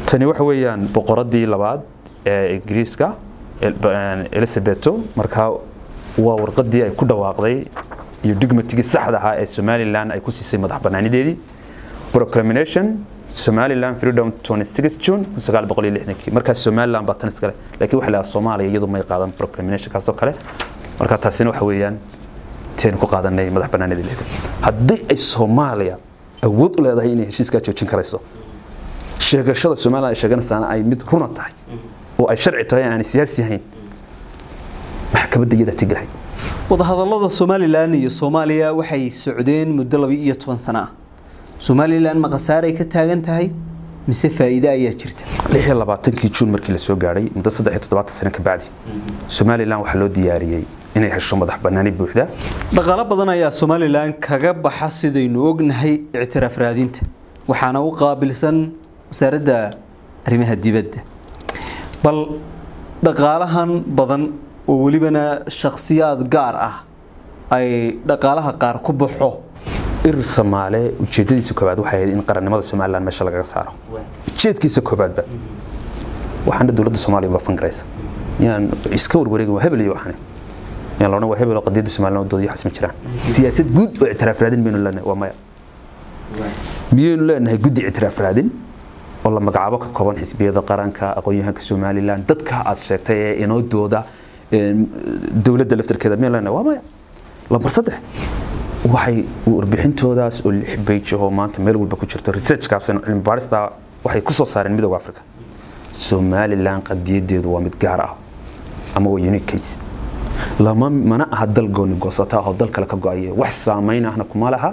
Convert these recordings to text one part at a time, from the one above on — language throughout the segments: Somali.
tani waxa weeyaan boqoradii labaad ee ingiriiska elizabeto markaa waa warqadii ay ku dhawaaqday iyo digmatigii saxda ahaa ee somalilan ay ku siisay madax banaanideedii proclamation somaliland freedom 26 june 1960 markaas somaliland baa tan iskale laakiin waxa la soomaaliya iyadu may qaadan proclamation kaasoo kale marka taasina waxa weeyaan teen ku qaadanay madax banaanidii leedahay haddii ay soomaaliya awood u leedahay inay heshiiskaa joojin karayso sheegashada somaliland ay sheeganaysaana ay mid runa tahay oo ay sharci tahay aanay siyaasi ahayn maxkamadda iyadaa tegi lahayd wadahadallada somalilan iyo soomaaliya waxay socdeen muddo laba iyo toban sano ah somalilan ma khasaaray ka taagan tahay mise faa'iide ayaa jirta lix iyo labaatankii juun markii la soo gaadhay muddo saddex iyo toddobaatan sano ka bacdi somalilan waxaa loo diyaariyey inay hesho madax bannaani buuxda dhaqaalo badan ayaa somalilan kaga baxa sidaynu ognahay ictiraaf raadinta waxaana u qaabilsan wasaaradda arrimaha dibadda bal dhaqaalahan badan oo welibana shakhsiyaad gaar ah ay dhaqaalaha qaar ku baxo irir soomaale ujeedadiisa koobaad waxay ahayd in qarannimada somalilan meesha lagaga saaro ujeedkiisa koobaadba waxaana dowladda soomaaliya baa fangaraysa yaan iska warwareegin waa hebel iyo waxane yaan loodhan waa hebel oo qadiyadda somalilan wadooda iyo xasma jiraan siyaasad guud oo ictiraaf raadin maynu leenahay waa maya miyaynu leenahay guddi ictiraaf raadin oo la magacaabo ka kooban xisbiyada qaranka aqoon-yahanka somalilan dadka aad sheegtay ee inoo dooda dowladda laftarkeeda miyaynu leenahay waa maya lambar saddex waxay warbixintoodaas oo lix beyj oo maanta meel walba ku jirto research kaabsan cilmi baarista waxay ku soo saareen midowga africa somalilan qadiyadeedu waa mid gaar ah ama waa unique case lama mana aha dal gooni goosata ah oo dal kale ka go-aye wax saamayn ahna kuma laha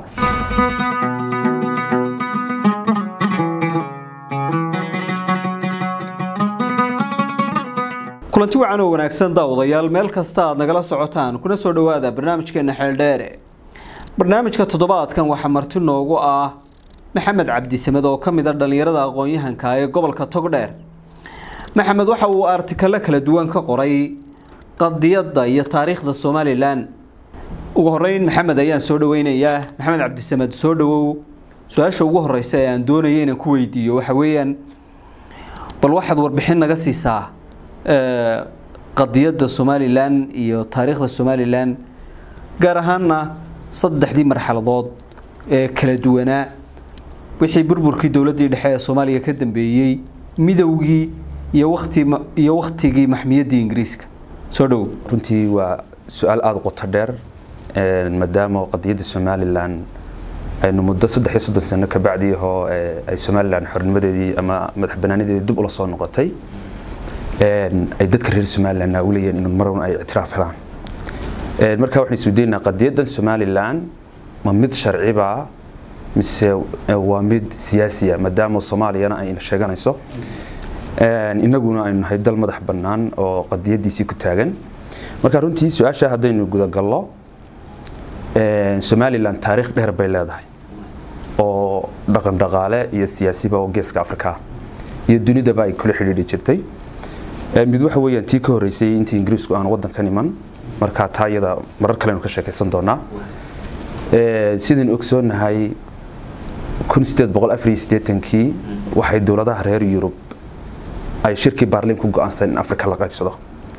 kulanti wacan oo wanaagsan daawadayaal meel kasta aad nagala socotaan kuna soo dhowaada barnaamijkeena xeeldheere barnaamijka toddobaadkan waxaa marti noogu ah maxamed cabdisamed oo ka mid a dhallinyarada aqoon-yahanka ee gobolka togdheer maxamed waxa uu artikalo kala duwan ka qoray qadiyadda iyo taariikhda somalilan ugu horeyn maxamed ayaan soo dhaweynayaa maxamed cabdisamed soo dhawow su-aasha ugu horeysa ee aan doonaya inaan ku weydiiyo waxa weeyaan bal waxaad warbixin naga siisaa qadiyadda somalilan iyo taariikhda somalilan gaar ahaanna saddexdii marxaladood ee kala duwanaa wixii burburkii dowladdii dhexe ee soomaaliya ka dambeeyey midowgii iyo wati iyo waktigii maxmiyaddii ingiriiska soo dhowow runtii waa su-aal aada qoto dheer maadaama qadiyadda somalilan aynu muddo saddex iyo soddon sano ka bacdii ahoo ay somalilan xornimadeedii ama madax banaanadeedii dib ula soo noqotay ay dadka reer somalilan naawilayeen in marwan ay ictiraaf helaan markaa waxaan isweydiinaa qadiyaddan somalilan ma mid sharciba mise waa mid siyaasiya maadaama soomaaliyana ayna sheeganayso inaguna aynu nahay dal madax bannaan oo qadiyaddiisii ku taagan marka runtii su-aasha haddaynu gudagallo somalilan taariikh dheer bay leedahay oo dhaqan dhaqaale iyo siyaasiba oo geeska afrika iyo dunidaba ay kula xidhiidhi jirtay mid waxa weeyaan tii ka horreysay intii ingiriisku aan waddankan iman markaa taa iyada marar kalenu ka sheekaysan doonaa sidaynu ogsoonahay kun sideed boqol afar iyo siddeetankii waxay dowladaha reer yurub ay shirkii baarliin ku go-aansan in afrika la qaybsado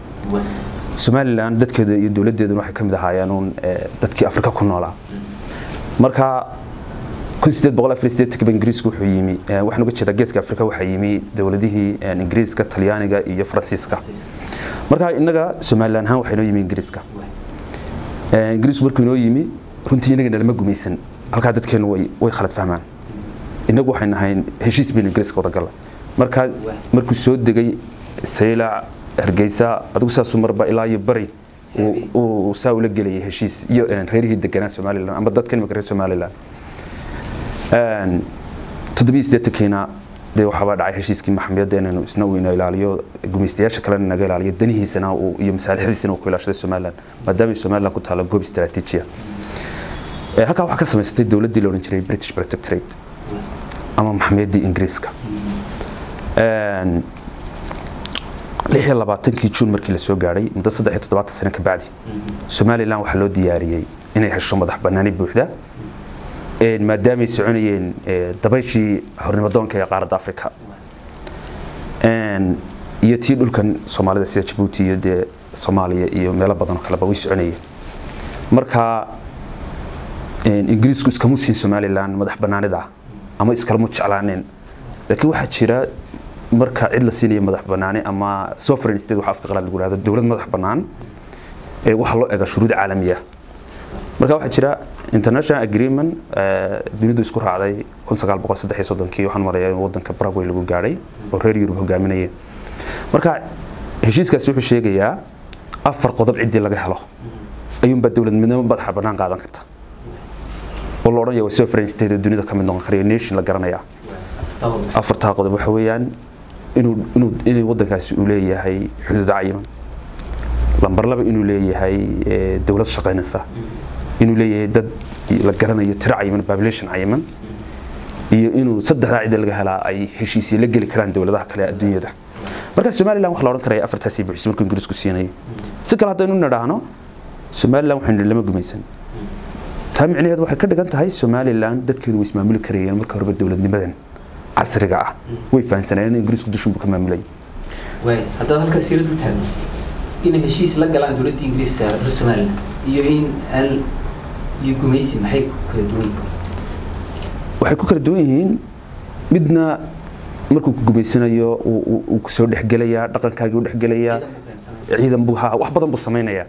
somalilan dadkeeda iyo dowladdeeduna waxay ka mid ahaayeen uun dadkii afrika ku noolaa marka kun sideed boqol afar iyo siddeetankiiba ingiriisku wuxuu yimi waxaan uga jeedaa geeska afrika waxaa yimi dowladihii ingiriiska talyaaniga iyo faransiiska marka innaga somalilan ahaan waxaa inoo yimi ingiriiska ingiriisku markuu inoo yimi runtii inaga nalama gumaysan halkaa dadkeenu way way khalad fahmaan innagu waxay nahay heshiis baynu ingiriiska wada galla markaa markuu soo degay saylac hargeysa adigu saasuu marba ilaa iyo bari uu saa ula gelayay heshiis iyo reerihii deganaa somalilan ama dadka imika reer somalilan toddobiyo siddeetankiina dee waxaabaa dhacay heshiiskii maxamiyadda inaynu isna uu ina ilaaliyo gumaystayaasha kalena naga ilaaliyo danihiisana iyo masaalixdiisana uu ku ilaashaday somalilan maadaama somalilan ku taalo goob istaraatiijiya halkaa waxaa ka samaysatay dowladdii la odhan jiray british protectorate ama maxamiyaddii ingiriiska lix iyo labaatankii juun markii la soo gaadhay muddo saddex iyo toddobaatan sano ka bacdi somalilan waxaa loo diyaariyey inay hesho madax bannaani buuxda maadaamay soconayeen dabayshii xornimadoonka ee qaaradda afrika iyo tii dhulkan soomaalida sida jabuuti iyo dee soomaaliya iyo meelo badan oo kaleba way soconayeen marka ingiriisku iskama siin somalilan madax banaanida ama iskalama jeclaaneen laakiin waxaa jira marka cid la siinayo madax banaani ama sovereign state waxa afka qalaad lagu yidhahdo dowlad madax bannaan ee waxaa loo eega shuruud caalami ah marka waxaa jira international agreement dunidu isku raacday kii waxaan maraya in wadanka Paraguay lagu gaadhay oo reer Yurub hogaaminayeen marka heshiiskaasi wuxuu sheegayaa afar qodob ciddii laga helo ayuunbaa dowladnimo madaxa bannaan qaadan karta oo la odhanaya waa sovereign state oo dunida ka mid noqon karaya nation la garanaya afartaa qodob waxa weeyaan inuu inuu inay wadankaasi uu leeyahay xuduud cayiman lambar laba inuu leeyahay dowlad shaqaynaysa inuu leeyahay dad la garanayo tiro cayiman population cayiman iyo inuu saddexdaa cida laga helaa ay heshiisyo la geli karaan dowladaha kale adduunyada marka somalilan waxa la odhan karaya afartaasii buuxisay markuu ingiriisku siinayo si kale haddaynu nidhaahno somalilan waxaynu lama gumaysan taa micnaheedu waxay ka dhigan tahay somalilan dadkeedu way ismaamuli karayeen marka horeba dowladnimadan casriga ah way fahansanayeen in ingiriisku dushunbu ka maamulayay haddaad halkaa siirad u taagno inay heshiis la galaan dowladda ingiriiska reer somalilan iyo in aan iyo gumaysi maxay kala duwan waxay ku kala duwan yihiin midna markuu ku gumaysanayo uu kusoo dhexgelayaa dhaqankaagii u dhexgelayaa ciidan buu ha wax badan buu samaynayaa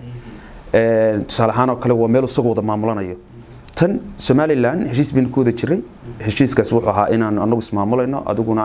tusaale ahaan oo kale waa meel isagoo wada maamulanayo tan somalilan heshiis baynu ku wada jiray heshiiskaas wuxuu ahaa inaan anagu ismaamulayno adiguna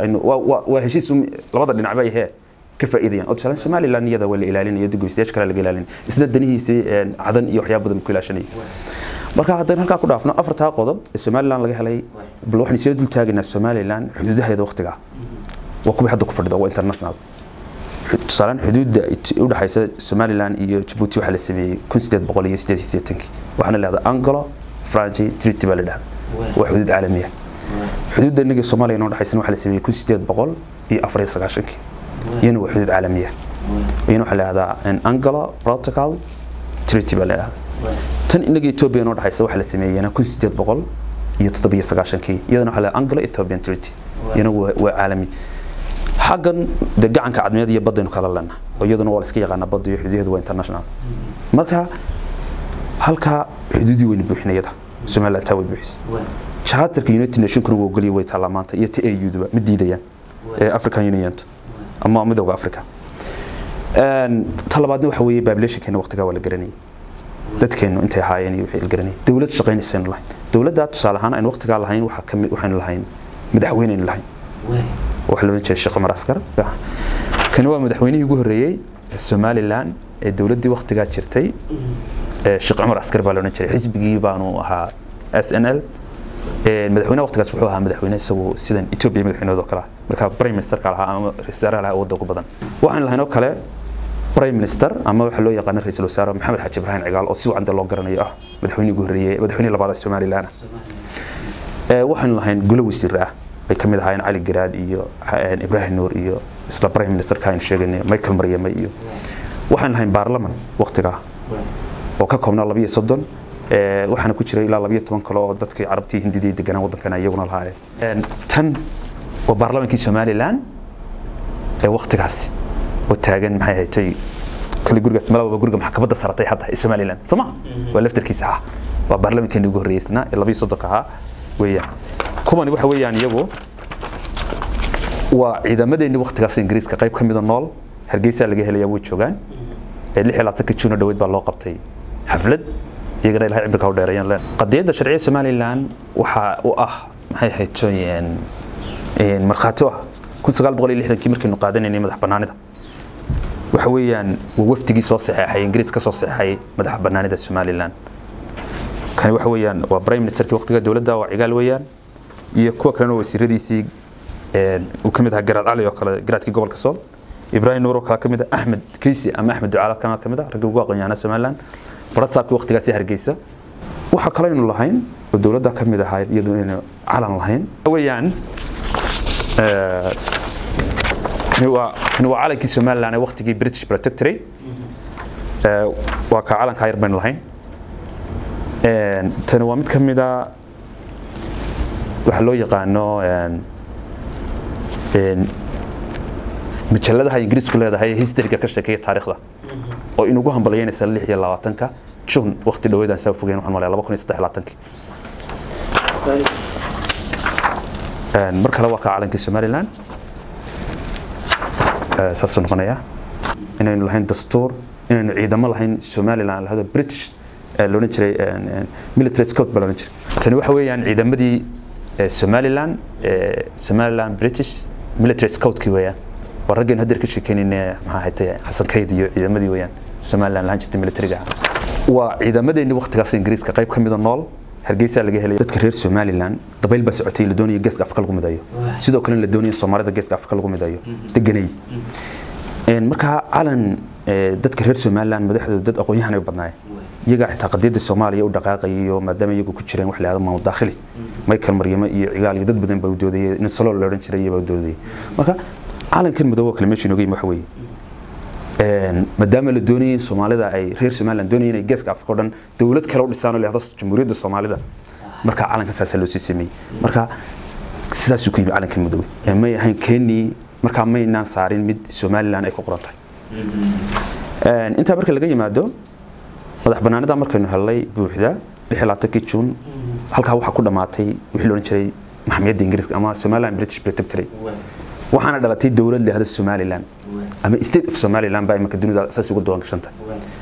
waa heshiis labada dhinacba ahee ka faa'iidayaan oo tusaale somalilan iyada waa la ilaalinaya gumaystayaasha kale laga ilaalinaya isla danihiisii cadan iyo waxyaaba badan ku ilaashanaya marka haddaynu halkaa ku dhaafno afartaa qodob ee somalilan laga helay bal waxaynu soo dul taagaynaa somalilan xuduudaheeda waqtiga waa kuwii hadda ku fadhida waa international tusaalaan xuduudda u dhaxaysa somalilan iyo jabuuti waxaa la sameeyey kun sideed boqol iyo sideed iyo siddeetankii waxaana leedahay anglo franci treaty baa la dhahda waa xuduud caalami ah xuduudda innaga soomaaliya inoo dhaxaysan waxaa la sameeyey kun sideed boqol iyo afar iyo sagaashankii iyana waa xuduud caalami ah iyana waxaa la dhahdaa anglo protocol treaty baa la dhahdaa tan inaga Ethiopia noo dhaxaysa waxa la sameeyay kun sideed boqol iyo toddobiyo sagaashankii iyadana waxa la Anglo Ethiopian Treaty iyana waa caalami xaggan de gacanka cadmeed iyo badaynu kala lana oo iyaduna waa la iska yaqaanaa badda iyo xuduudeedu waa international marka halka xuduudii weyna buuxinayada Somaliland taa way buuxisay charterka United Nations kuna waa ogoliyay way taalaa maanta iyo TAU-duba ma diidayaan ee African Union ama midowga Afrika talabaadna waxa weeye populationkeena waqtigaa waa la garanayay dadkeenu intay ahaayeen iyo wixii garanay dawlad shaqaynaysan lahayn dawladda tusaale ahaan aan waqtiga lahayn waxa kamid waxaan lahayn madaxweyne lahayn waxa la oran jiray Sheekh Umar Askar kan waa madaxweynihii ugu horeeyay Somaliland ee dawladdii waqtiga jirtay Sheekh Umar Askar baa la oran jiray xisbigii baanu ahaa SNL madaxweynaha waqtigaas wuxuu ahaa madaxweyne isagoo sidan Ethiopia madaxweynahooda kale marka prime minister ka lahaa ama ra'iisul wasaaraha lahaa wadda ugu badan waxaan lahayn oo kale prime minister ama waxa loo yaqaan ra'iisul wasaare maxamed xaji ibrahim cigaal oo si wacan loo garanayo ah madaxweynihii ugu horeeyay madaxweynihii labaad ee Soomaaliland ee waxaan lahayn gulo wasiir ah ay kamid ahaayeen cali garaad iyo ibrahim nuur iyo isla prime minister ka aynu sheegaynay michael maryama iyo waxaan lahayn baarlaman waqtiga oo ka koobnaa labiyo soddon waxaana ku jiray ilaa labiyo toban kale oo dadkii carabtii hindidii deganaa waddankana iyaguna lahaayeen tan waa baarlamankii somaliland ee waqtigaasi oo taagan maxay haytay kale gurigaas malaba guriga maxkamadda saratay hadda ee somaliland soma waa laftarkiisa ah waa baarlamankeeni ugu horreeyeysna ee labiyo soddonka ahaa weeyaan kuwani waxa weeyaan iyagu waa ciidamadeeni waqtigaas ingiriiska qayb ka mida nool hargeysa laga helaya way joogaan ee lix iyo labaatanka juuna dhaweyd baa loo qabtay xaflad iyagana ilahay cimriga u dheereeyaan leen qadiyadda sharciga somaliland waxaa u ah maxay haytooyeen markhaati u ah kun sagaal boqol iyo lixdankii markaynu qaadanaynay madax bannaanida waxa weeyaan waa wafdigii soo saxeexay ingiriis ka soo saxeexay madax bannaanida somaliland kani waxa weeyaan waa prime ministerkii waqtiga dowladda waa cigaal weeyaan iyo kuwa kalena wasiiradiisii uu ka mid ahaa garaad cali oo kale garaadkii gobolka sool ibrahim nuur oo kale ka mid ah axmed keysi ama axmed ducaala kana ka mid ah raggii ugu aqoon-yahanaa somaliland barasaabkii waqtigaasi hargeysa waxa kale aynu lahayn oo dowladda ka mid ahayd iyadoo inaynu calan lahayn weeyaan kani waa kani waa calankii somaliland ee waqtigii british protectorate waa kaa calankaa yar baynu lahayn tani waa mid ka mid a waxa loo yaqaano majalladaha ingiriisku leedahay historyga ka sheekeeya taariikhda oo inugu hambalyeynaysa lix iyo labaatanka june waqti dhaweydaan saa fogeyn waxaan malaya laba kun iyo saddex iyo labaatankii mar kale waa ka calankii somaliland saasuu noqonayaa inaynu lahayn dastuur inaynu ciidamo lahayn somaliland lahado british loodhan jiray military scout baa loodhan jiray tani waxa weeyaan ciidamadii somaliland somaliland british military scoutkii weeyaan waa raggeen hadeer ka sheekeynayne maxaa haytay xasan kayd iyo ciidamadii weeyaan somaliland lahaan jirtay militariga waa ciidamadeenii waqtigaas ingiriiska qayb ka mida nool hargeysa laga helay dadka reer somaliland dabayl baa socotay la doonaya geeska afrika lagu midayo sidoo kale la doonaya soomaalida geeska afrika lagu midayo deganay markaa calan dadka reer somaliland madaxdooda dad aqoon-yahan ay badnaayeen iyagaa xitaa qadiyadda soomaaliya u dhaqaaqayiyo maadaama iyagu ku jireen wax la yahdo maamul daakhili michael maryamo iyo cigaal iyo dad badan baa u doodayay nin salool la odhan jiray iyo baa u doodayay marka calankan madoobo kale meesha inooga yimi waxa weeye maadaama la doonayay in soomaalida ay reer somaliland doonayeen inay geeska afrika o dhan dowlad kale u dhisaan oo la yahdo jamhuuriyadda soomaalida marka calanka saasaa loo sii sameeyey marka sidaasuu ku yimi calankan madoobe may ahayn keenii markaa maynaan saarin mid somaliland ay ku qoran tahay intaa marka laga yimaado madax banaanida markaynu helnay buuxda lix iyo labaatankii juun halkaa waxaa ku dhammaatay wixii la odhan jiray maxamiyadda ingiriiska ama somaliland british protectorate waxaana dhalatay dowlad leehda somaliland ama state of somaliland baa imanka dunida saas uga duwan gashanta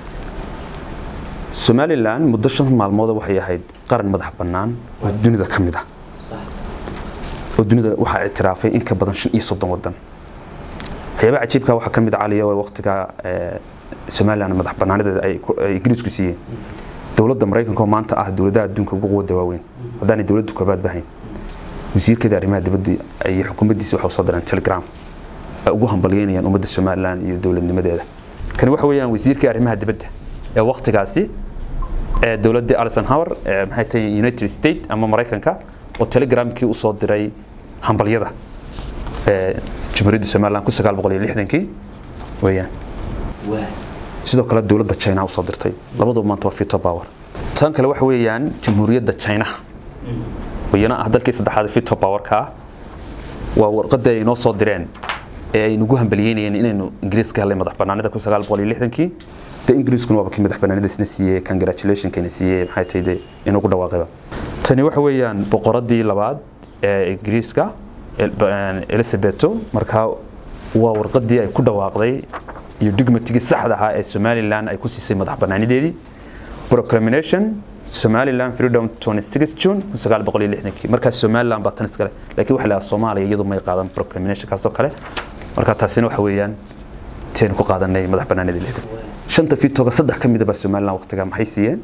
somaliland muddo shan maalmooda waxay ahayd qaran madax bannaan oo dunida ka mid ah oo dunida waxaa ictiraafay in ka badan shan iyo soddon wadan waxyaabaha cajiibka waxaa ka mid ah caliya waqtiga somaliland madax bannaanideeda ay ingiriisku siiyeen dowladda maraykanka oo maanta ah dowladaha adduunka ugu quwadda waaweyn haddaanay dowladdu koobaad bahayn wasiirkeeda arrimaha dibadda iyo xukuumaddiisa waxay soo direen telegram ay ugu hambalyeynayaan ummadda somaliland iyo dowladnimadeeda kani waxa weeyaan wasiirkii arrimaha dibadda ee waqtigaasi ee dowladda alison hower ee maxay tahay united states ama maraykanka oo telegramkii u soo diray hambalyada ee jamhuuriyadda somaliland ku sagaal boqol iyo lixdankii weeyaan sidoo kale dowladda china usoo dirtay labaduba maanta waa fito power tan kale waxa weeyaan jamhuuriyadda china iyana ah dalkii saddexaad fito powerka ah waa warqadda ay inoo soo direen ee ay nagu hambalyeynayeen inaynu ingiriiska helay madax banaanida kun sagaal boqol iyo lixdankii de ingiriiskuna waaba kii madax banaanidasna siiyey congratulationkana siiyey maxay tahay de inagu dhawaaqayba tani waxa weeyaan boqoradii labaad ee ingiriiska elisabeto markaa waa warqadii ay ku dhawaaqday iyo digmatigii saxda ahaa ee somaliland ay ku siisay madax banaanideedii proclamation somaliland freedom 26 june 1960 markaas somaliland baa tan iskale laakiin waxa la yidhaha soomaaliya iyadu may qaadan proclamation kaasoo kale marka taasina waxa weeyaan teenu ku qaadanay madax banaanidii lixdan shanta fitooga saddex ka mida baa somaliland waqtigaa maxay siiyeen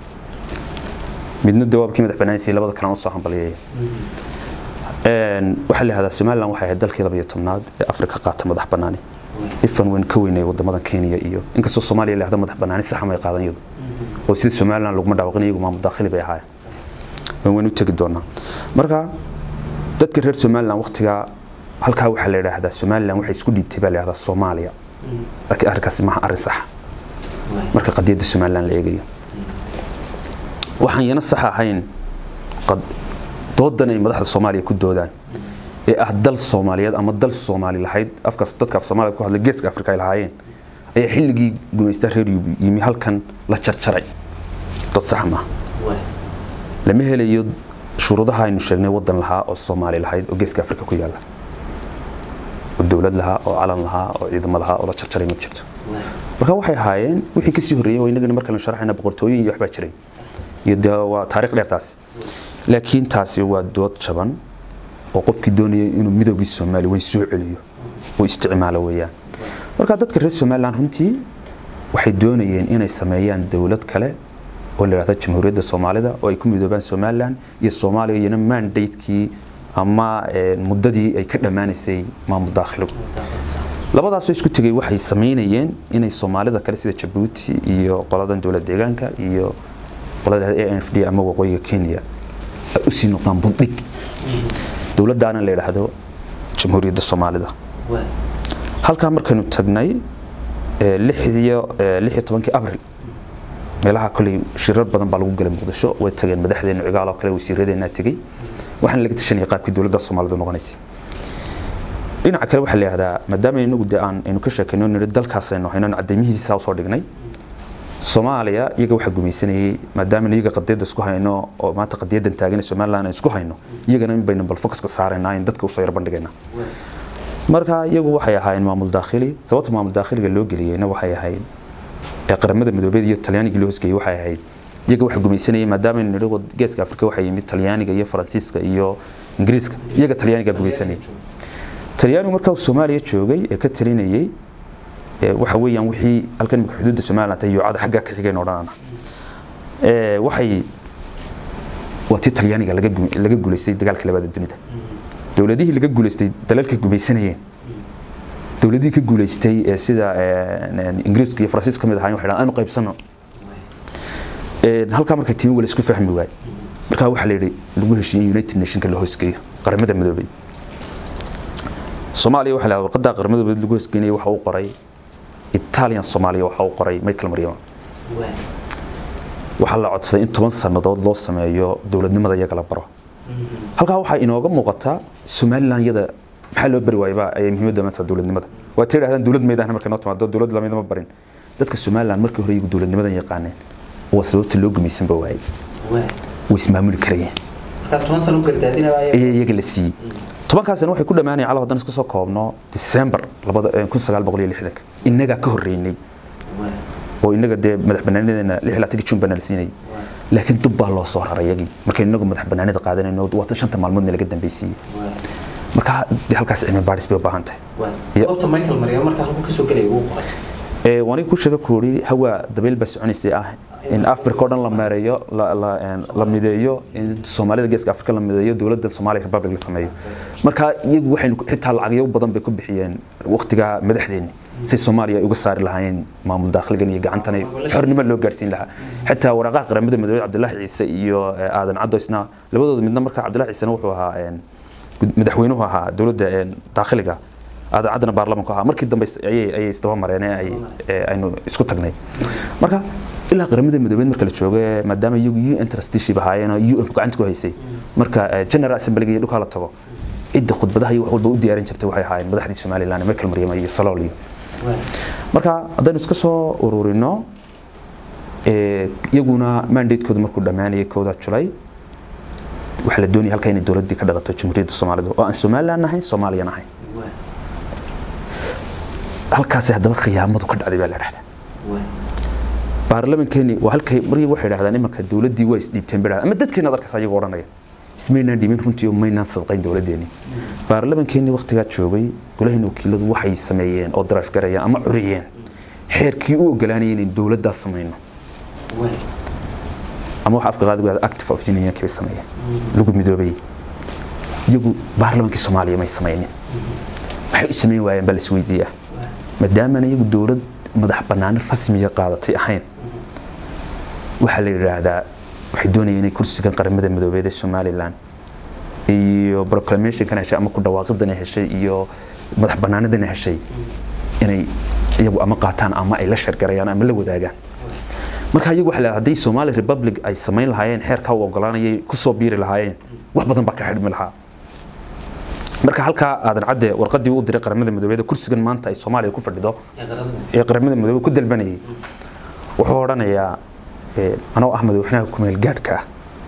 midna dawaabkii madax banaani siiyey labada kalena usoo hambalyeeya waxaa la yihahdaa somaliland waxay ahayd dalkii labaiyo tobnaad ee afrika qaata madax banaani ifan weyn ka weynay wadamadan kenya iyo inkastoo soomaaliya lahda madax banaani saxa may qaadan iyadu oo sida somaliland laguma dhaawaqin iyagu maamul daakhili bay ahaayeen waan weyn u tegi doonaa marka dadka reer somaliland waqtigaa halkaa waxaa la yidhaahdaa somaliland waxay isku dhiibtay baa la yidhahdaa soomaaliya laakiin arrinkaasi maaha arrin saxa marka qadiyadda somaliland la eegayo waxaan yana sax ahayn doodan ay madaxda soomaaliya ku doodaan ee ah dal soomaaliyeed ama dal soomaali lahayd afkaas dadka af soomaaliya ku hadla geeska afrika ay lahaayeen ayaa xilligii gumaysta reer yimi halkan la jarjaray dad sax maaha lama helayo shuruudaha aynu sheegnay wadan lahaa oo soomaali lahayd oo geeska afrika ku yaala oo dowlad lahaa oo calan lahaa oo ciidamo lahaa oo la jarjaray ma jirto marka waxay ahaayeen wixii kasii horreeyey waa inagana markaynu sharaxayna boqortooyin iyo waxbaa jiray iyo dee waa taariikh dheer taasi laakiin taasi waa dood jaban oo qofkii doonayay inuu midowgii soomaali weyn soo celiyo uu isticmaalo weeyaan marka dadka reer somaliland runtii waxay doonayeen inay sameeyaan dowlad kale oo la yidhahdo jamhuuriyadda soomaalida oo ay ku midoobaan somaliland iyo soomaaliya iyana mandatekii ama muddadii ay ka dhammaanaysay maamul daakhiligu labadaasoo isku tegay waxay samaynayeen inay soomaalida kale sida jabuuti iyo qoladan dowlad deegaanka iyo qolada a n f d ama waqooyiga kenya ay usii noqdaan bundhig dowladdaana la yidhaahdo jamhuuriyadda soomaalida halkaa markaynu tagnay lixiyo lixiyo tobankii abril meelaha koley shirar badan baa lagu galay muqdisho way tageen madaxdeena cigaal oo kale wasiiradeenaa tegey waxaana laga tashanayay qaabkii dowladda soomaalidu noqonaysay dhinaca kale waxaa la yihahdaa maadaama inagu de aan aynu ka sheekayno nidhi dalkaasaynu hayno cadaymihiisa usoo dhignay soomaaliya iyaga waxaa gumaysanayay maadaama iyaga qadiyadda isku hayno oo maanta qadiyadan taagan ee somaliland aan isku hayno iyagana in baynu bal focuska saaraynaa in dadka usoo yar bandhigaynaa marka iyagu waxay ahaayeen maamul daakhili sababta maamul daakhiliga loo geliyeyna waxay ahayd ee qaramada midoobeed iyo talyaaniga loo hosgeeyey waxay ahayd iyaga waxa gumaysanayay maadaama aynu nidhi geeska afrika waxaa yimid talyaaniga iyo faransiiska iyo ingiriiska iyaga talyaaniga gumaysanayay talyaanigu markaa uu soomaaliya joogay ee ka talinayay waxa weeyaan wixii halkan imika xuduudda somaliland iyo cada xaggaa ka xigeen odhanana waxay waa tii talyaaniga laga guulaystay dagaalka labaad dunida dowladihii laga guulaystay dalalka gumaysanayeen dowladihii ka guulaystay ee sida ingiriiska iyo faransiiska ka mid ahaayeen waxay dhahaan aanu qaybsano halkaa markay timi wala isku fahmi waay markaa waxaa la yidhi lagu heshiiyey united nationka la hoosgeeyo qaramada midoobay soomaaliya waxaa la warqadda qaramada midoobay lagu hoosgeynayay waxa uu qoray italian soomaaliya waxa uu qoray michael maryama waxaa la codsaday in toban sannadood loo sameeyo dowladnimada iyaga la baro halkaa waxaa inooga muuqataa somaliland yada maxaa loo bari waayba ayay muhiimadda maanta dowladnimada waa ta yidhahdaan dowlad meydahna markay noo timaado dowlad lamida ma barin dadka somaliland markii hore iyagu dowladnimadan yaqaaneen waa sababta loo gumaysanba waayey way ismaamuli karayeen iyaga la siiyey tobankaasina waxay ku dhammaanayeen calaw haddaan iska soo koobno december kun sagaal boqol iyo lixdanka innagaa ka horreynay oo innaga dee madax banaanadeena lix iyo labaatanka jun baa nala siinayay laakiin dub baa loo soo raray iyagii markay innagu madax banaanida qaadanayno waa tan shanta maalmoodna laga dambaysiiyey marka dee halkaas cilmi baadhis bay u baahan tahay sababta michael maryam markaa halku kasoo gelaya uu qoray waniga ku sheega ku uri hawaa dabeyl baa soconaysay ah in africa oo dhan la meereeyo la mideeyo in soomaalida geeska africa la mideeyo dowladda somalia republic la sameeyo marka iyagu waxaynu xitaa lacagyo badan bay ku bixiyeen waqtigaa madaxdeeni si soomaaliya ay uga saari lahaayeen maamul daakhiligan iyo gacantan xornimo loo gaarsiin lahaa xitaa waraaqaha qaramada midoobey cabdilaahi ciise iyo aadan caddo isna labadooda midna marka cabdilaahi ciisena wuxuu ahaa madaxweynuhu ahaa dowladda daakhiliga aadan caddana baarlamanku ahaa markii dambe ayay isdaba mareen ee aynu isku tagnay marka ilaa qaramada midoobeed marka la joogo maadaama iyagu u n trusteeship ahaayeen oo u n gacanta ku haysay marka general assemblyga iyo dhulkaa la tago cidda khudbadaha iyo wax walba u diyaarin jirtay waxay ahaayeen madaxdii somaliland michael maryama iyo salool iyo marka haddaynu iska soo ururino iyaguna mandatekooda markuu dhammaanayay kooda julay waxaa la doonaya halkaa inay dowladdii ka dhaqato jamhuuriyadda soomaalida oo aan somaliland ahayn soomaaliyan ahayn halkaasi haddaba khiyaamadu ka dhacday baa la dhahdaa baarlamankeeni waa halkay markii waxay dhahdaan imanka dowladdii waa isdhiibteen bay ama dadkeena dalkaas ayagoo odhanaya ismaynaan dhiibin runtii oo maynaan sadqayn dowladdeeni baarlamankeeni waqtigaa joogay golahayna wakiiladu waxay sameeyeen oo drive garayeen ama curiyeen xeerkii u ogolaanayay inay dowladdaas samayno ama waxa afka qaadigu yahda active of unionki bay sameeyeen lagu midoobay iyagu baarlamankii soomaaliya may samaynin waxay u samayn waayeen baa la isweydiiyaa maadaamana iyagu dowlad madax banaani rasmiya qaadatay ahayn waxaa la yidhaahdaa waxay doonayeen inay kursigan qaramada midoobeed ee somaliland iyo proclamationkan heshay ama ku dhawaaqidan heshay iyo madax banaanidan heshay inay iyagu ama qaataan ama ay la sheergarayaan ama la wadaagaan marka iyagu waxa la hadday Somali Republic ay samayn lahaayeen xeerka u ogolaanayay ku soo biiri lahaayeen wax badan baa ka xidhmi lahaa marka halka aadan cadde warqadii uu diray qaramada midoobay kursigan maanta ay Soomaaliya ku fadhido ee qaramada midoobay ku dalbanayay wuxuu oranayaa anoo ahmed waxna ku meel gaadhka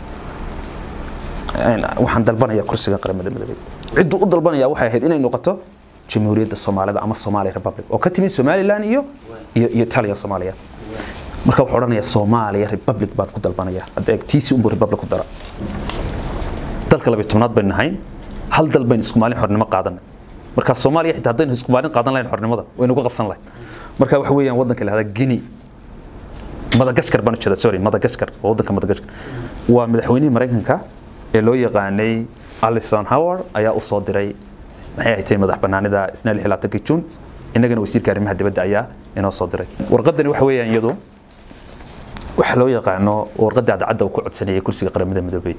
waxaan dalbanayaa kursiga qaramada midoobay ciddu u dalbanaya waxay ahayd inay noqoto jamhuuriyadda Soomaalida ama Somali Republic oo ka timid Somaliland iyo iyo Italia Soomaaliya marka wuxuu oranayaa Soomaaliya Republic baan ku dalbanayaa hadda tiisi umbu Republic ku dara dalka labayo tobnaad baynu nahay hal dal baynu isku maalin xornimo qaadanay marka Soomaaliya xitaa haddaynu isku maalin qaadan lahayn xornimada waynu ku qabsan lahayn marka waxa weeyaan wadanka la yiraahdo Guinea Madagascar baan u jeedaa sorry Madagascar wadanka Madagascar waa madaxweynihii Mareykanka ee loo yaqaanay Alison Howard ayaa u soo diray maxay ahayd madax banaanida isna 16 Juun innagana wasiirka arrimaha dibadda ayaa inoo soo diray warqadani waxa weeyaan iyadu waxa loo yaqaano warqadda cadcadda uu ku codsanayay kursiga qaramada midoobay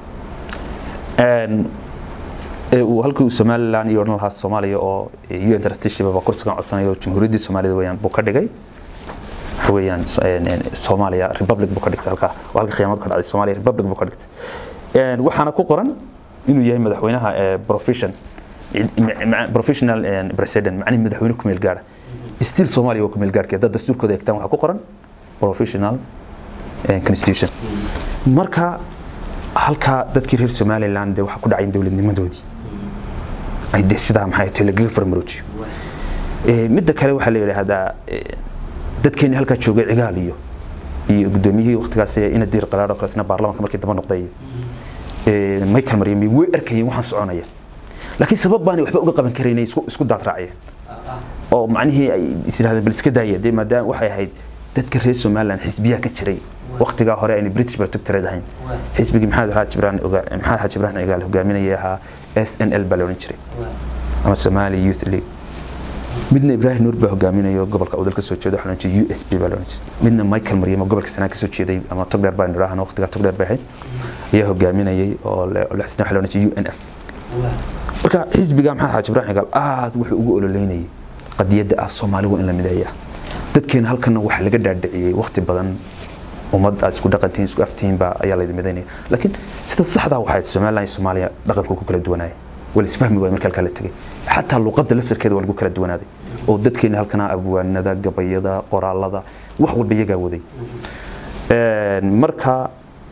ee uu halkii uu Somaliland iyo odhan lahaa Soomaaliya oo UN trusteeship ba kursigan codsanayo jamhuuriyadda Soomaalida weeyaan buu ka dhigay waxa weeyaan Soomaaliya Republic buu ka dhigtay halka halka qiyaamad ka dhacday Soomaaliya Republic buu ka dhigtay een waxaana ku qoran inuu yahay madaxweynaha ee profession professional president macnihi madaxweyne ku meel gaara still soomaaliya waa ku meel gaarkii haddaad dastuurkooda eegtaan waxaa ku qoran professional constitution marka halkaa dadkii reer somaliland dee waxaa ku dhacay dowladnimadoodii ay dee sidaa maxay tahay lagaga farmaroojiyo midda kale waxaa la yidhaahdaa dadkeeni halkaa joogay cigaal iyo iyo gudoomiyihii waqtigaas ina diir qaraaro kalesna baarlamaanka markii daba noqday michael maryami way arkayeen waxaan soconaya laakiin sabab baanay waxba uga qaban karaynay isku isku daad raaciyeen oo macnihii ay is yidhahdeen bal iska daaya dee maadaama waxay ahayd dadka reer somaliland xisbiyaa ka jiray waqtigaa hore ayna british protectorate ahayn xisbigii maxamed xaaji ibrahim maxamed xaaji ibrahim cigaal hogaaminaya ahaa s n l baa la odhan jiray ama somali youth league midna ibrahim nuur baa hogaaminayo gobolka udal ka soo jeeda waxaa la odhan jiray u s b baa la odhan jiray midna michael maryamo gobolka sanaa ka soo jeeday ama togdheer baan idhaahna waqtigaa togdheer bay ahayd ayaa hogaaminayay oo lexsna waxaa la odhan jiray u n f marka xisbiga maxamed xaaji ibrahim cigaal aad wuxuu ugu ololeynayay qadiyadda ah soomaaligu in la mideeya dadkeena halkana waxaa laga dhaadhiciyey waqti badan ummad aad isku dhaqantihiin isku aftihiinba ayaa laydi midaynaya laakiin sida saxdaa waxayd somaliland iyo soomaaliya dhaqanku ku kala duwanaaya wala isfahmi waay marka halkaa la tegay xataa luuqadda laftarkeeda waa lagu kala duwanaaday oo dadkeena halkana abwaanada gabayada qoraalada wax walba iyagaa waday marka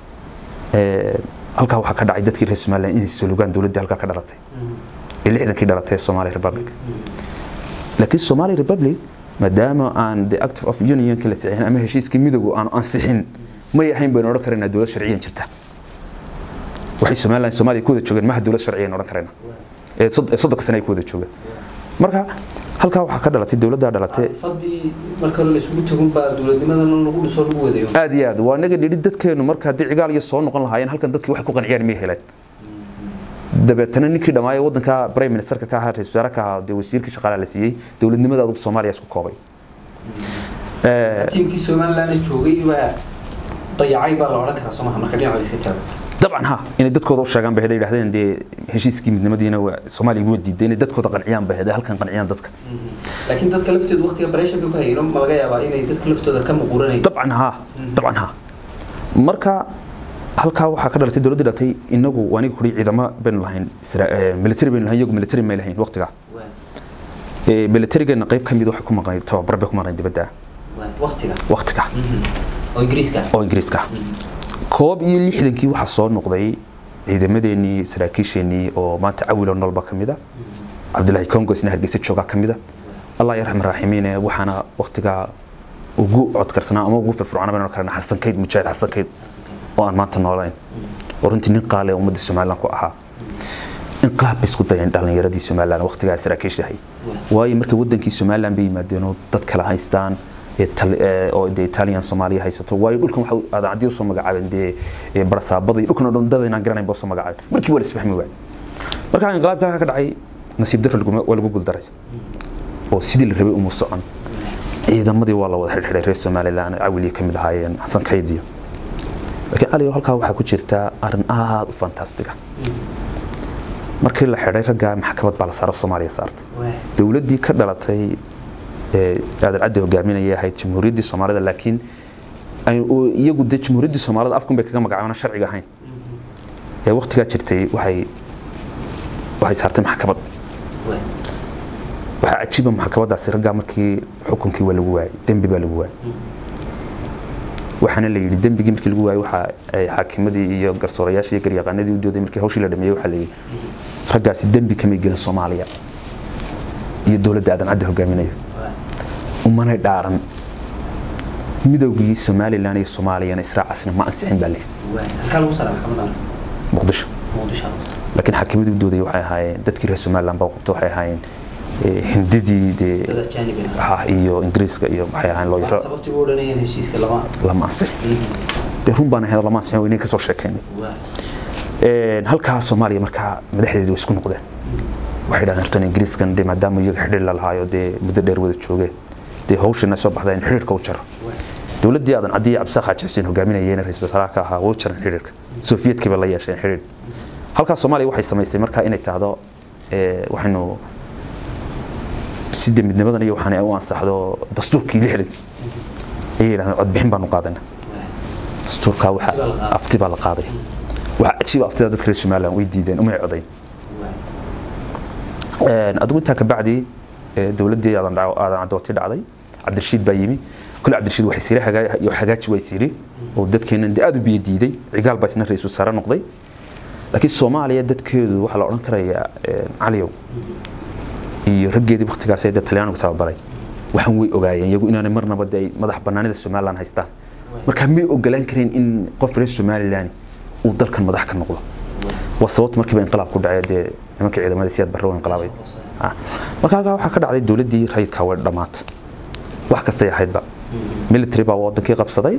halkaa waxaa ka dhacay dadkii reer somaliland inay solugaan dowladdii halkaa ka dhalatay ee lixdankii dhalatay somali republic laakiin somali republic maadaama aan the active of unionka la sixin ama heshiiskii midowga aan ansixin may ahayn baynu odhan karaynaa dowlad sharciyan jirta waxay somaliland soomaaliya ku wada joogeen maha dowlad sharciyan odhan karaynaa ee soddonka sane ay ku wada joogeen marka halkaa waxaa ka dhalatay dowladdaa dhalatay fadii marka hore la isugu tagun baa dowladnimadan lagu dhiso lagu wadayo aad iyo aad waa naga dhidhi dadkeenu marka haddii cigaal iyo soo noqon lahaayeen halkan dadkii waxay ku qanciyaan may heleen dabeetana ninkii dhammaaya waddanka prime ministerka ka ahaa ra-isul wasaare ka ahaa dee wasiirkii shaqaalaha la siiyey dowladnimada adugu soomaaliya isku koobay tiimkii somaliland joogay waa dayacay baa la odhan karaa soomaha marka dhinaca la iska taago dabcan ha inay dadkooda u sheegaan bay haday yidhahdeen dee heshiiskii midnimadiina waa soomaaliya waa diiday inay dadkooda qanciyaan bay haday halkan qanciyaan dadka laakiin dadka laftooda waqtiga pressure bay ku hayeen ma laga yaabaa inay dadka laftooda ka muquuranayaan dabcan ha dabcan ha marka halkaa waxaa ka dhalatay dowladda dhalatay inagu aniga kuri ciidamo baynu lahayn military baynu lahayn iyagu military may lahayn waqtigaa militarigeena qayb ka mid waxay ku maqnayd tababar bay ku maqnayd dibadda waqtiga waqtiga oo ingiriiska oo ingiriiska koob iyo lixdankii waxaa soo noqday ciidamadeenii saraakiisheenii oo maanta cawilo nolba ka mid a cabdilaahi congo isna hargeysa joogaa ka mid a allah yarxam raaximiine waxaana waqtigaa ugu codkarsanaa ama ugu firfircoona baynu karana xasan kayd mujaahid xasan kayd oo aan maanta noolayn oo runtii nin qaale ummadda somaliland ku ahaa inqaab bay isku dayeen dhallinyaradii somaliland waqtigaa saraakiishahay waayo marka wadankii somaliland bay yimaadeen oo dad kala haystaan oo de italian soomaaliya haysato waayo dhulkan waxa adaacadii usoo magacaabeen dee barasaabada iyo dhulkan oo dhan dad inaan garanayn ba usoo magacaabeen markii waa la isfahmi waay marka inqilaabka halka ka dhacay nasiib darro waa lagu guldarays oo sidii la rabay uma socon ciidamadii waa la wada xidhxidhay reer somaliland cawilii ka mid ahaayeen xasan kayd iyo laakiin cali halkaa waxaa ku jirta arrin aada u fantastiga markii la xidhay raggaa maxkamad baa la saaro soomaaliya saartay dowladdii ka dhalatay aadan caddi hogaaminaya ahayd jamhuuriyaddii soomaalida laakiin iyagu dee jamhuuriyaddii soomaalida afkun bay kaga magacaabana sharciga ahayn ee waqtigaa jirtay waxay waxay saartay maxkamad waxaa cajiiba maxkamadaasi raggaa markii xukunkii waa lagu waayay dembi baa lagu waayay waxaana la yidhi dembigii markii lagu waayay waxa ay xaakimadii iyo garsoorayaashii iyo garyaqaanadii u dooday markii hawshii la dhameeyey waxaa la yidhi raggaasi dembi kamay gelin soomaaliya iyo dowladda aadan caddi hogaaminayo umanay dhaaran midowgii somalilan iyo soomaaliyana israacasna ma ansixin baa leeyahay muqdisho laakiin xaakimadii u dooday waxay ahaayeen dadkii reer somaliland baa qabta waxay ahaayeen hindidii dee iyo ingiriiska iyo waxay ahaayeen loo yaro lama ansixin dee run baan ahayd lama ansixin inay kasoo sheekaynay halkaa soomaaliya markaa madaxdeedii way isku noqdeen waxay dhahdeen hortan ingiriiskan dee maadaama iyaga xidhiir la lahaayo dee muddo dheer wada joogeen dee hawshana soo baxda in xidhiirka u jaro dowladdii aadan caddi iyo cabdisaaq xaaji xuseen hogaaminayeen ra-isul wasaaraha ka ahaa way u jaran xidhiirka sofiyeedkiiba la yeesheen xidhiir halkaa soomaaliya waxay samaysay markaa inay tahdo waxaynu sida midnimadan iyo waxaan u ansaxdo dastuurkii lixdankii ayay yidhahdeen codbixin baanu qaadana dastuurkaa waxa afti baa la qaaday waxa cajiiba aftida dadka reer somaliland way diideen umay codayn adigu intaa kabacdi dowladdii aadan cadooti dhacday cabdirashiid baa yimi kule cabdirashiid waxay siri hagaaji way siri oo dadkeenan dee aada u biyo diiday cigaal baa isna ra-iisul saare noqday laakiin soomaaliya dadkeedu waxaa la odhan karayaa caliyow iyo raggeedii waktigaas ee talyaanigu tababaray waxaan way ogaayeen iyagu inaanay marnaba de ay madax banaanida somalilan haystaan marka may ogolaan kareen in qof reer somalilan uu dalkan madax ka noqdo waa sababta markiiba inqilaab ku dhacay dee nimanka ciidamada siyaad barre inqilaabay marka halkaa waxaa ka dhacday dowladdii rayidkaa way dhammaatay wax kastay ahaydba military baa wadankii qabsaday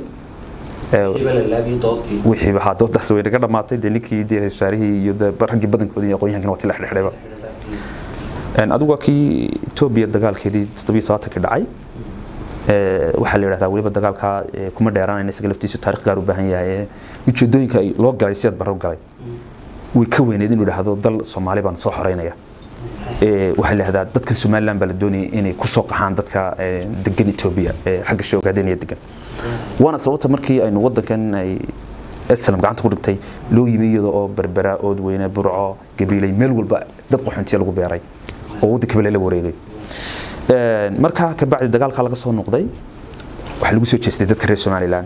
wixii haa doodaas way naga dhammaatay dee ninkii dee wasaarihii iyo raggii badankoodii iyo aqoonyahankina waa ti dhexdhexdhayba adigu waa kii etoobiya dagaalkeedii toddobiyo tobaatankii dhacay waxaa la yidhahdaa weliba dagaalkaa kuma dheeraanayna isaga laftiisu taarikh gaar u baahan yahay ujeedooyinka loo galay siyaad barro galay way ka weyneed inuu idhaahdo dal soomaali baan soo xoreynaya waxaa la yidhahdaa dadka somaliland baa la doonayay inay ku soo qaxaan dadka degan etoobiya xagga shoogaadeenaya degan waana sababta markii aynu wadankan ay islam gacanta ku dhigtay loo yimi iyada oo berbera oodweyne burco gabiilay meel walba dad qaxoontiya lagu beeray oo waddanka bale la wareegay markaa kabacdi dagaalkaa laga soo noqday waxaa lagu soo jeestay dadka reer somaliland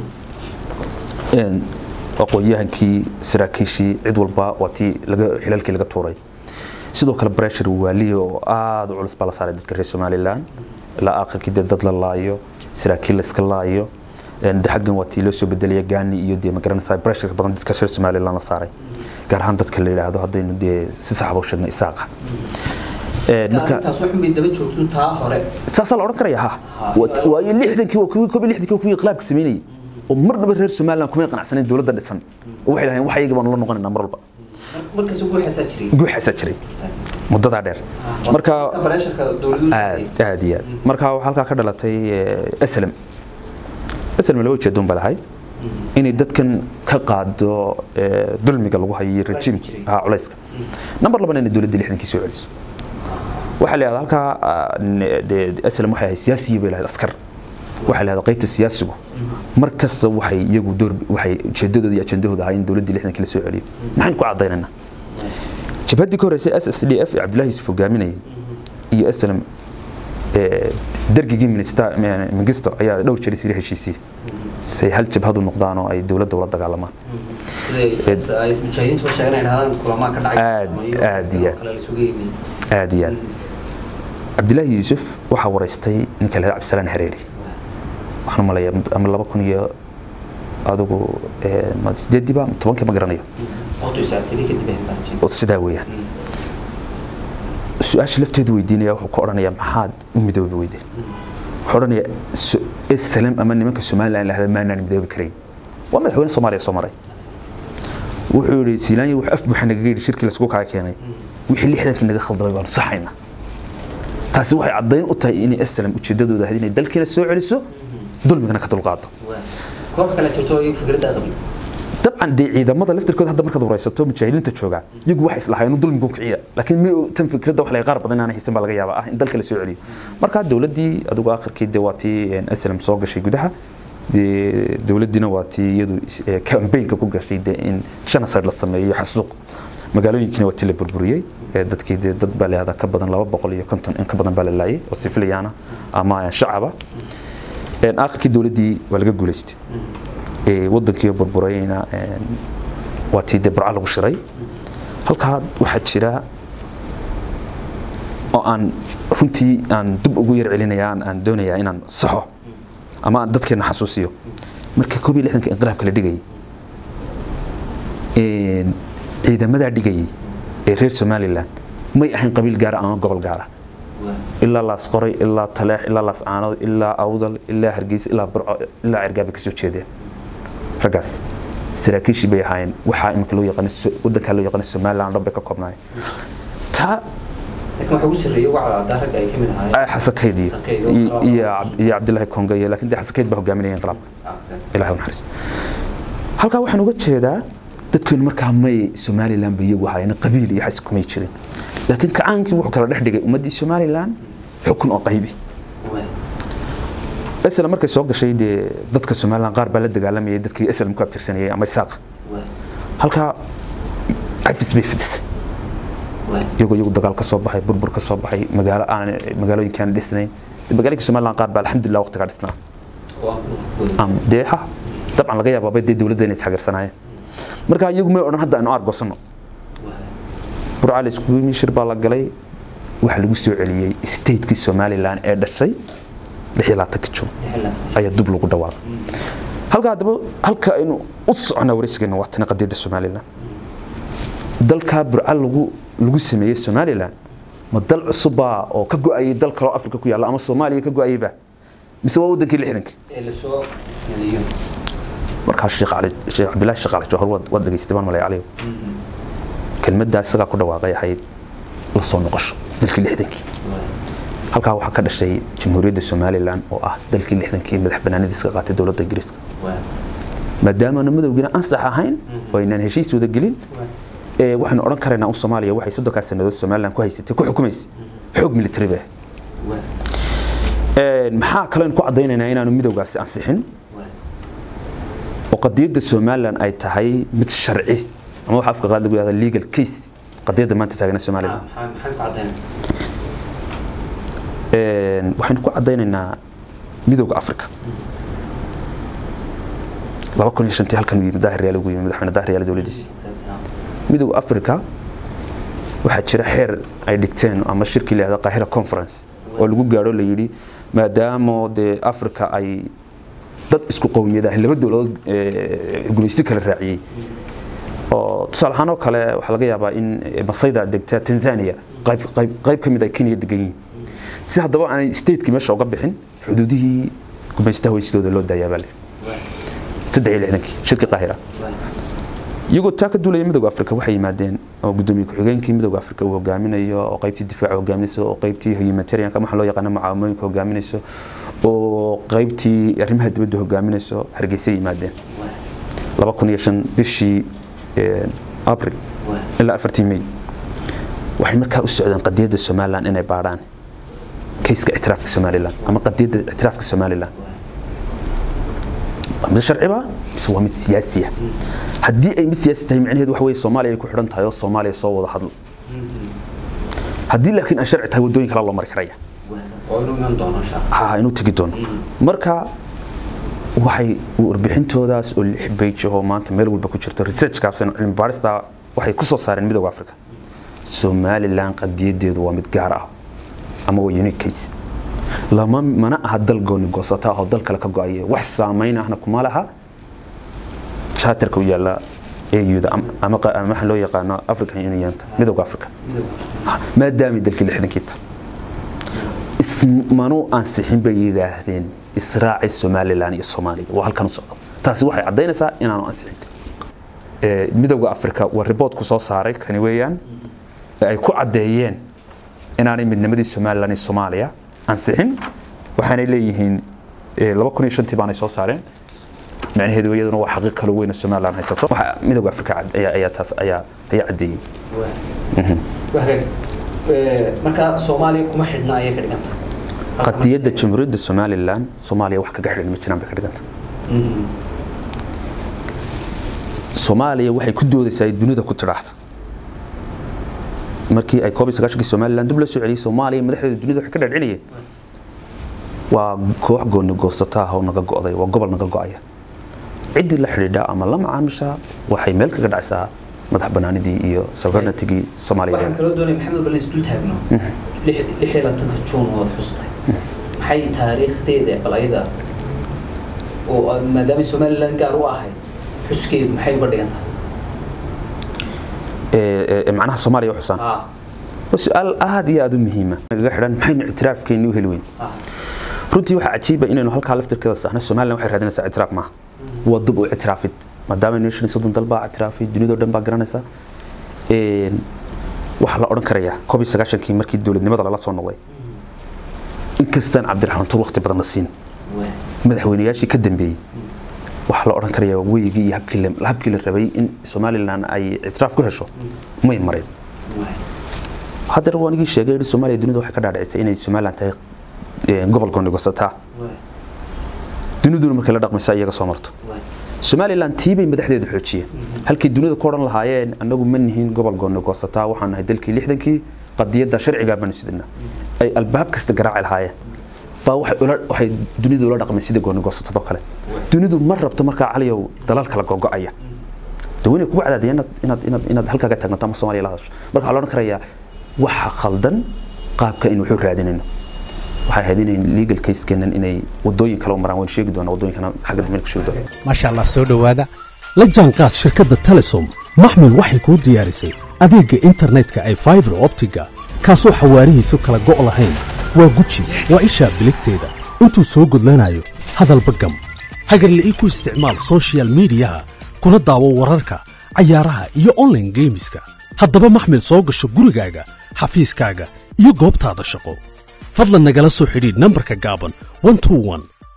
aqoon-yahankii saraakiishii cid walba waa tii xilalkii laga tuuray sidoo kale breshar waaliya oo aada u culus baa la saaray dadka reer somaliland ilaa aakhirkii dee dad la laayo saraakiil la iska laayo de xaggan waa tii loo soo bedelaya gaani iyo dee magaranaysaa bresharka badan dadka reer somaliland la saaray gaar ahaan dadka la yidhaahdo haddaynu dee si saxba u sheegno isaaqa arrintaas waxun bay daba joogto taa hore saasaa la odhan karaya ha waayo lixdankii waa kuwii koob iyo lixdankii waa kuwii inqilaabka sameynayay oo marnaba reer somaliland kumay qanacsanayn dowladda dhisan oo waxay dhaheen wax iyaga baanu la noqonaynaa mar walba markaas guuxaasaa jiray guuxaasaa jiray muddadaa dheer marka bareesharka dowladuhu aad aad iyo aad marka waxaa halkaa ka dhalatay aslam aslam laba ujeedoon baa lahayd inay dadkan ka qaado dulmiga lagu hayo rejiimka ha culayska number labana inay dowladda lixdankii soo celiso waxaa la yidhahdaa halkaa aslam waxay ahayd siyaasiyi bay lahayd askar waxaa la yidhahdaa qaybta siyaasigu mar kasta waxay iyagu door waxay ujeedadooda iyo ajendahooda ahaa in dowladdii lixdankii la soo celiyo maxaynu ku caddaynaynaa jabhaddii ka horreysay s s d f ee cabdullahi yusuf hogaaminayay iyo aslam dargigii mingisto ayaa dhowr jeer isiri heshiisiyey say hal jabhadu noqdaan oo ay dowladda ula dagaalamaan mujaahidiintu sheegan ay dhahdaan kulamaa ka dhacay aad aad iyo aad aad iyo aad cabdillaahi yuusuf waxaa wareystay ninka lahada cabdisalaan hareeri waxaan umaleeyaa ama laba kun iyo adigu sideediiba tobankii ma garanayo sidaa weeyaan su-aasha lafteedu weydiinaya wuxuu ka odhanayaa maxaad u midoobi weydeen wuxuu odhanayaa salam ama nimanka somaliland lahda maanaan midoobi karayn waa madaxweyne soomaaliya soo maray wuxuu yihi siilaanya wax af buuxa nagaga yidhi shirkii lasku kaa keenay wixii lixdankii naga khaldamay baanu saxaynaa taasi waxay caddayn u tahay inay aslam ujeedadooda ahayd inay dalkiina soo celiso dulmigana ka dulqaado koox kale jirto iyo fikradda qabin dabcan dee ciidamada laftirkooda hadda markaad wareysato mujaahidiinta jooga iyagu waxay islahaayeen inuu dulmigu kiciya laakiin mi tan fikradda wax laga qaar badan inaanay haysan baa laga yaabaa ah in dalka la soo celiyo marka dowladdii adigu akhirkii dee waa tii aslam soo gashay gudaha dee dowladdiina waa tii iyadu kambeynka ku gashay dee in genocide la sameeyo xasuuq magaalooyinkiina waa tii la burburiyey dadkii dee dad baa layahdaa ka badan laba boqol iyo konton in ka badan baa la laayay oo sifiliyaana ama shacaba akhirkii dowladdii waa laga guulaystay wadankii burburayna waa tii dee burca lagu shiray halkaa waxaa jira oo aan runtii aan dib ugu yar celinaya aan doonayaa inaan saxo ama aan dadkeena xasuusiyo markii koob iyo lixdanka inqilaabka la dhigayay ciidamadaa dhigayay ee reer somaliland may ahayn qabiil gaara ama gobol gaara ilaa laas qoray ilaa taleex ilaa laas caanood ilaa awdal ilaa hargeysa ilaa burco ilaa cergaabay kasoo jeedeen raggaas saraakiishii bay ahaayeen waxaa imika loo yaqaano wadankaa loo yaqaano somaliland dhan bay ka koobnaayeen taa laakiin waxa ugu sarreeyay wacda ragga ay ka mid ahaayeen xasakayd iyo iyo cabdillaahi konga iyo laakiin dee xasakayd baa hogaaminaya inqilaabka ilahi u naxariis halkaa waxaan uga jeedaa dadkeenu markaa may somaliland bay iyagu ahaayeen qabiil iyo xas kumay jirin laakiin kacaankii wuxuu kala dhex dhigay ummaddii somaliland xukun oo qaybi islam markay soo gashay dee dadka somaliland qaar baa la dagaalamayay dadkii islam ku abtirsanayay ama isaaq halkaa cafis bay fidisay iyagoo iyagu dagaal ka soo baxay burbur ka soo baxay magaalo aan magaalooyinka aan dhisnayn magaalooyinka somaliland qaar baa alxamdulilah waqtigaa dhisnaa am dee ha dabcan laga yaabaa dee dowladda inay taageersanaayeen marka iyagu may odhan hadda aynu aargoosano burca la iskugu yimi shir baa la galay waxaa lagu soo celiyey stateki somaliland ee dhashay lix iyo labaatanka juun ayaa dub lagu dhawaaqay halka haddaba halka aynu u soconaa wareysigeena waa tani qadiyadda somaliland dalkaa burca lagu lagu sameeyey somaliland ma dal cusubbaa oo ka go-ayay dal kaloo afrika ku yaalla ama soomaaliya ka go-ayayba mise waa wadankii lixdankii markaa sheekh cali sheekh cabdillaahi sheekh cali jawhar waad dhegaystay baan malay caliyo kelmaddaa isagaa ku dhawaaqay ahayd la soo noqosho dalkii lixdankii halkaa waxaa ka dhashay jamhuuriyadda somaliland oo ah dalkii lixdankii madax banaanadiiska qaatay dowladda ingiriiska maadaamaana madowgiina ansax ahayn oo aynaan heshiis wada gelin waxaynu odhan karaynaa un soomaaliya waxay soddonkaa sannadood somaliland ku haysatay ku xukumaysay xoog military bay ahayd maxaa kaleyn ku caddaynaynaa inaanu midowgaasi ansixin oo qadiyadda somaliland ay tahay mid sharci ama waxa afka qaad lagu yahda legal case qadiyadda maanta taagana somaliland waxaynu ku caddaynaynaa midowga africa laba kun iyo shantii halkan uu yimid daahiryaal ugu yimid madaxweyne daahiryaal dowladdiisi midowga africa waxaa jira xeer ay dhigteen ama shirkii la yahda qaahira conference oo lagu gaadho la yidhi maadaama dee africa ay dad isku qowmiyad ah laba dowladood gumaysti kala raaciyey oo tusaale ahaan oo kale waxaa laga yaabaa in masayda degta tanzania qayb qayb qayb ka mid ay kenya degan yihiin si haddaba aanay stateki meesha uga bixin xuduudihii gumaystaha weysidooda loo daayaa baa le saddex iyo lixdankii shirkii qaahira iyagoo taa ka duulaya midowga africa waxay yimaadeen oo gudoomiye ku-xigeenkii midowga africa uu hogaaminayo oo qaybtii difaaca hogaaminayso oo qaybtii humanitarianka waxa loo yaqaano mucaawimooyinka hogaaminayso oo qaybtii arrimaha dibadda hogaaminayso hargeysa yimaadeen laba kun iyo shan bishii abril ilaa afartii may waxay markaa u socdeen qadiyadda somaliland inay baadhaan kayska ictiraafka somaliland ama qadiyadda ictiraafka somaliland waa mid sharciba mise waa mid siyaasiya haddii ay mid siyaasi tahay micnaheedu waxa weye soomaaliya ay ku xidhan tahay oo soomaaliya soo wada hadlo haddii laakiin ay sharci tahay waddooyin kale loo mari karaya ha inuu tegi doono marka waxay warbixintoodaas oo lix beyj ahoo maanta meel walba ku jirto research kaabsan cilmi baarista waxay ku soo saareen midowga africa somaliland qadiyadeedu waa mid gaar ah ama waa unique case lama mana aha dal gooni goosata ah oo dal kale ka go-aya wax saameyn ahna kuma laha charterka u yaala AU-da ama waxa loo yaqaano African Union-ta midowga Africa maadaama dalkii lixdankii ta ismanu ansixin bay yidhaahdeen israaci somaliland iyo soomaaliya waa halkan u socdo taasi waxay caddaynaysaa inaanu ansixin midowga africa waa riboodku soo saaray kani weeyaan ay ku caddeeyeen inaanay midnimadii somaliland iyo soomaaliya ansixin waxaanay leeyihiin laba kun iyo shantii baanay soo saareen macnaheedu iyaduna waa xaqiiq kale weyn oo somaliland haysato waxa midowga africa ayaa taas ayaa ayaa caddeeyey marka soomaaliya kuma xidhna ayay ka dhiganta qadiyadda jamhuuriyadda somaliland soomaaliya wax kaga xidhan ma jiraan bay ka dhiganta soomaaliya waxay ku doodaysaa dunida ku tidhaahda markii ay koob iyo sagaashankii somaliland dib loo soo celiyey soomaaliya madaxdeeda dunida waxay ka dhadhinayeen waa koox gooni goosata ah oo naga go'day waa gobol naga go'aya ciddii la xidhiidha ama la macaamisha waxay meel kaga dhacaysaa madax banaanidii iyo sovereigntigii soomaaliya waxaan kaloo doonaya maxamed bal isdul taagno lix iyo labaatanka juun waad xustay maxay taariikhdeeda bal ayada oo maadaama somaliland gaar u ahayd xuskeedu maxay uga dhigan tahay macnaha soomaaliya u xusaan waa su-aal aad iyo aad u muhiima nagaga xidhan maxaynu ictiraafkeennii u heli weyn runtii waxaa cajiiba inaynu halkaa laftirkeeda saxno somaliland waxay raadinaysaa ictiraaf maaha waa dub u ictiraafid maadaama nation soddon dal baa ictiraafay dunidao dhan baa garanaysa waxaa la odhan karayaa koob iyo sagaashankii markii dowladnimada lala soo noqday inkastaan cabdiraxmaan tuur waqti badan la siin madaxweynayaashii ka dambeeyey waxaa la odhan karayaa weygii iyo habkii la rabay in somaliland ay ictiraaf ku hesho may mareen haddana waa nigii sheegay soomaaliya dunida waxay ka dhaadhicisay inay somaliland tahay gobol goonigosataa duniduna markay la dhaqmaysa iyaga soo marto somalilan tiibay madaxdeedu xoojiyeen halkii dunida ku odhan lahaayeen annagu ma nihin gobol gooni goosataa waxaan nahay dalkii lixdankii qadiyadda sharcigaa baanu sidina ay albaab kasta garaaci lahaayeen baa waxay ula waxay dunidu ula dhaqmeen sida gooni goosatadoo kale dunidu ma rabto markaa caliyow dalal kala gogo'aya daweyne kugu cadaadaya inaad inaad inaad inaad halkaaga taagnato ama soomaaliya la hadasho marka waxaa la odhan karayaa waxa khaldan qaabka in wuxuu raadinayno waxay ahayd inay legal caseskeenan inay wadooyin kale u maraan waynu sheegi doonaa wadooyinkana xagga dambe ka sheegi doonaa maasha allah soo dhowaada la jaanqaad shirkadda telesom maxmil waxay kuu diyaarisay adeegga internetka ay faibar optiga kaasoo xawaarihiisu kala go' lahayn waa guji waa ishaa biligteeda intuu soo gudlanayo hadalba gam hagarle ii ku isticmaal soshiyal miidiyaha kuna daawo wararka cayaaraha iyo online geemiska haddaba maxmil soo gasho gurigaaga xafiiskaaga iyo goobtaada shaqo fadlan nagala soo xidhiidh nambarka gaaban 121